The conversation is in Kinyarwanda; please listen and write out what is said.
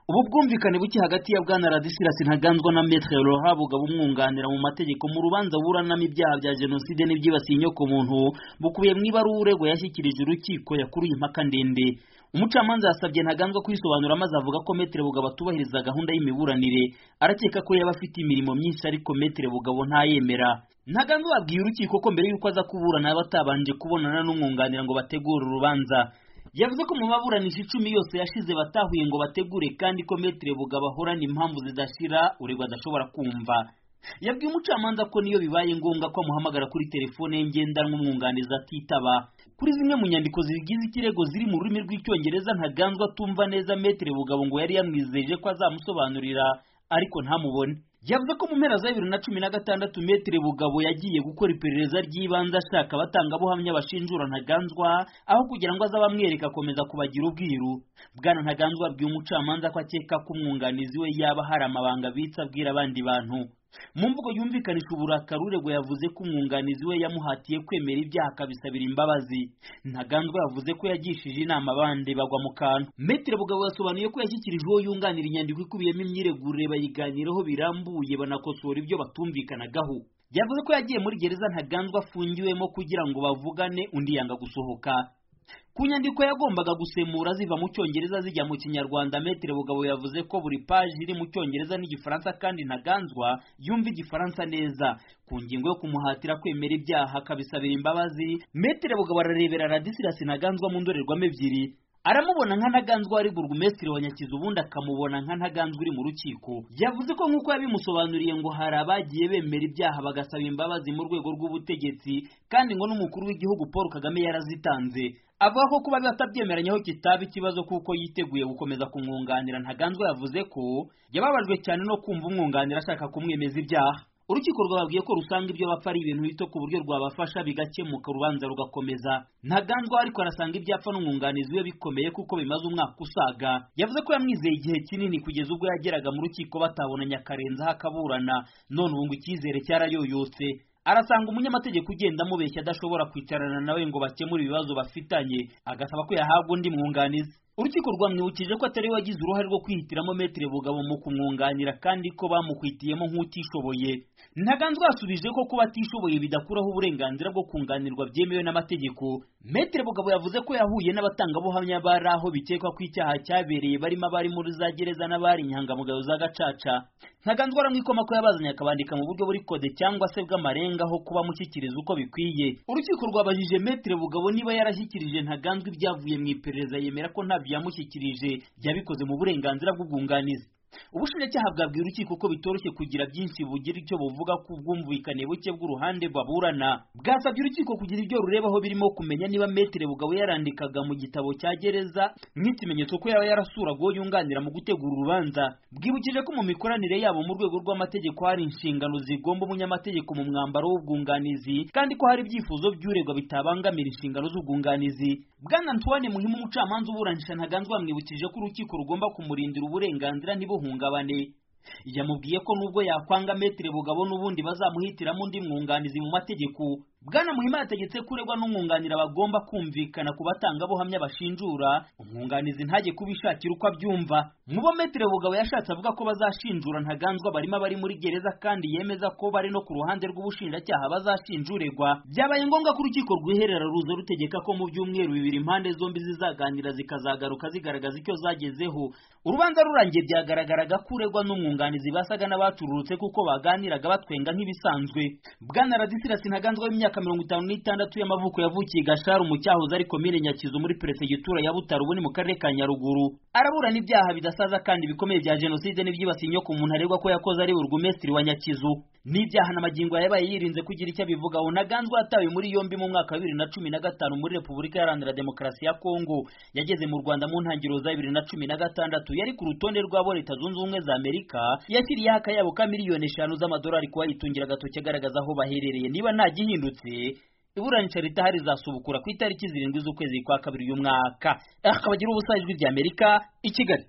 ubu bwumvikane buke hagati ya bwana radisirasi ntaganzwa na metre rohabuga bumwunganira mu mategeko mu rubanza buranamo ibyaha bya jenoside n'ibyibasiye inyokomuntu bukubiye mu ibaruwa uregwa yashyikirije urukiko yakuruye impaka ndende umucamanza yasabye ntaganzwa kwisobanura maze avuga ko metre bugabo atubahiriza gahunda y'imiburanire arakeka ko yaba afite imirimo myinshi ariko metre bugabo ntayemera ntaganzwa yabwiye urukiko ko mbere y'uko aza kuburana yaba atabanje kubonana n'umwunganira ngo bategure urubanza yavuze ko mu baburanisha icumi yose yashize batahuye ngo bategure kandi ko metere bugabo ahorana impamvu zidashira uregwa adashobora kumva yabwiye umucamanza ko niyo bibaye ngombwa ko amuhamagara kuri telefone ye ngendanwa umwunganizi atitaba kuri zimwe mu nyandiko zigize ikirego ziri mu rurimi rw'icyongereza ntaganzwa atumva neza metere bugabo ngo yari yamwizeje ko azamusobanurira ariko ntamubone yavuze ko mu mpera za bibiri na cumi na gatandatu metere bugabo yagiye gukora iperereza ry'ibanze ashaka abatangabuhamya bashinjura ntaganzwa aho kugira ngo aze abamwereka akomeza kubagira ubwiru bwana ntaganzwa abwiye umucamanza ko akeka ko umwunganizi we yaba hari amabanga bitsa abwira abandi bantu mu mvugo yumvikanisha uburakari uregwa yavuze ko umwunganizi we yamuhatiye kwemera ibyaha akabisabira imbabazi ntaganzwa yavuze ko yagishije inama abandi bagwa mu kantu metere bugabo yasobanuye ko yashyikirije uwo yunganira inyandiko ikubiyemo imyiregurire bayiganiraho birambuye banakosora ibyo batumvikanagaho yavuze ko yagiye muri gereza ntaganzwa afungiwemo kugira ngo bavugane undi yanga gusohoka ku nyandiko yagombaga gusemura ziva mu cyongereza zijya mu kinyarwanda metere bugabo yavuze ko buri paji iri mu cyongereza n'igifaransa kandi ntaganzwa yumva igifaransa neza ku ngingo yo kumuhatira kwemera ibyaha akabisabira imbabazi metere bugabo ararebera radisirasi ntaganzwa mu ndorerwamo ebyiri aramubona nka ntaganzwa ari burugumesitiri wa nyakizu ubundi akamubona nka ntaganzwa uri mu rukiko yavuze ko nk'uko yabimusobanuriye ngo hari abagiye bemera ibyaha bagasaba imbabazi mu rwego rw'ubutegetsi kandi ngo n'umukuru w'igihugu paul kagame yarazitanze avuga ko kuba batabyemeranyeho kitaba ikibazo kuko yiteguye gukomeza kumwunganira ntaganzwa yavuze ko yababajwe cyane no kumva umwunganira ashaka kumwemeza ibyaha urukiko rwababwiye ko rusanga ibyo bapfa ari ibintu bito ku buryo rwabafasha bigakemuka urubanza rugakomeza ntaganzwa ariko arasanga ibyapfa n'umwunganizi we bikomeye kuko bimaze umwaka usaga yavuze ko yamwizeye igihe kinini kugeza ubwo yageraga mu rukiko batabonanye akarenzaho akaburana none ubu ngo icyizere cyarayoyotse arasanga umunyamategeko ugenda amubeshya adashobora kwicarana nawe ngo bakemure ibibazo bafitanye agasaba ko yahabwa undi mwunganizi urukiko rwamwibukije ko atari we wagize uruhare rwo kwihitiramo metere bugabo mu kumwunganira kandi ko bamukwitiyemo nk'utishoboye ntaganzwa yasubije ko kuba atishoboye bidakuraho uburenganzira bwo kunganirwa byemewe n'amategeko metere bugabo yavuze ko yahuye n'abatangabuhamya bari aho bikekwa ko icyaha cyabereye barimo abari muri za gereza n'abari inyangamugayo za gacaca ntaganzwa aramwikoma ko yabazanye akabandika mu buryo buri kode cyangwa se bw'amarenga aho kuba amushyikiriza uko bikwiye urukiko rwabajije metere bugabo niba yarashyikirije ntaganzwa ibyavuye mu iperereza yemera ko ntabyo yamushyikirije yabikoze mu burenganzira bw'ubwunganizi ubushinjacyaha bwabwiye urukiko ko bitoroshye kugira byinshi bugira icyo buvuga ku bwumvikane buke bw'uruhande baburana bwasabye urukiko kugira ibyo rurebaho birimo kumenya niba metere bugabo yarandikaga mu gitabo cya gereza nk'ikimenyetso ko yaba yarasuraga uwo yunganira mu gutegura urubanza bwibukije ko mu mikoranire yabo mu rwego rw'amategeko hari inshingano zigomba umunyamategeko mu mwambaro w'ubwunganizi kandi ko hari ibyifuzo by'uregwa bitabangamira inshingano z'ubwunganizi bwana antoine muhimu umucamanza uburanisha ntaganzwa yamwibukije ko urukiko rugomba kumurindira uburenganzira ntibu ntibuhungabane yamubwiye ko nubwo yakwanga metere bugabo n'ubundi bazamuhitiramo undi mwunganizi mu mategeko bwana muhima yategetse ko uregwa n'umwunganira bagomba kumvikana ku batangabuhamya bashinjura umwunganizi ntajye kubishakira uko abyumva mu bo metere bugabo yashatse avuga ko bazashinjura ntaganzwa barimo abari muri gereza kandi yemeza ko bari no ku ruhande rw'ubushinjacyaha bazashinjuregwa byabaye ngombwa ko urukiko rwiherera ruza rutegeka ko mu byumweru bibiri impande zombi zizaganira zikazagaruka zigaragaza icyo zagezeho urubanza rurangiye byagaragaraga ko uregwa n'umwunganizi basaga n'abaturutse kuko baganiraga batwenga nk'ibisanzwe bwana radisirasi ntaganzwa w'imyaka mirongo itanu n'itandatu y'amavuko yavukiye gasharu mu cyahoze ari komine nyakizu muri perefegitura ya butaro ubu ni mu karere ka nyaruguru araburana ibyaha bidasaza kandi bikomeye bya jenoside n'ibyibasiye inyo ku muntu aregwa ko yakoze ari burugumesitiri wa nyakizu n'ibyaha na magingo yabaye yirinze kugira icyo abivuga unaganzwa yatawe muri yombi mu mwaka wa bibiri na cumi na gatanu muri repubulika iharanira demokarasi ya kongo yageze mu rwanda mu ntangiriro za bibiri na cumi na gatandatu yari ku rutonde rw'abo leta zunze ubumwe za amerika yashyiriyeho akayabo ka miliyoni eshanu z'amadolari kuba yitungira agatoki agaragaza aho baherereye niba nta gihindutse iburanisha ritahari zasubukura ku itariki zirindwi z'ukwezi kwa kabiri y'umwaka akabagira ubusajwi by'amerika i kigali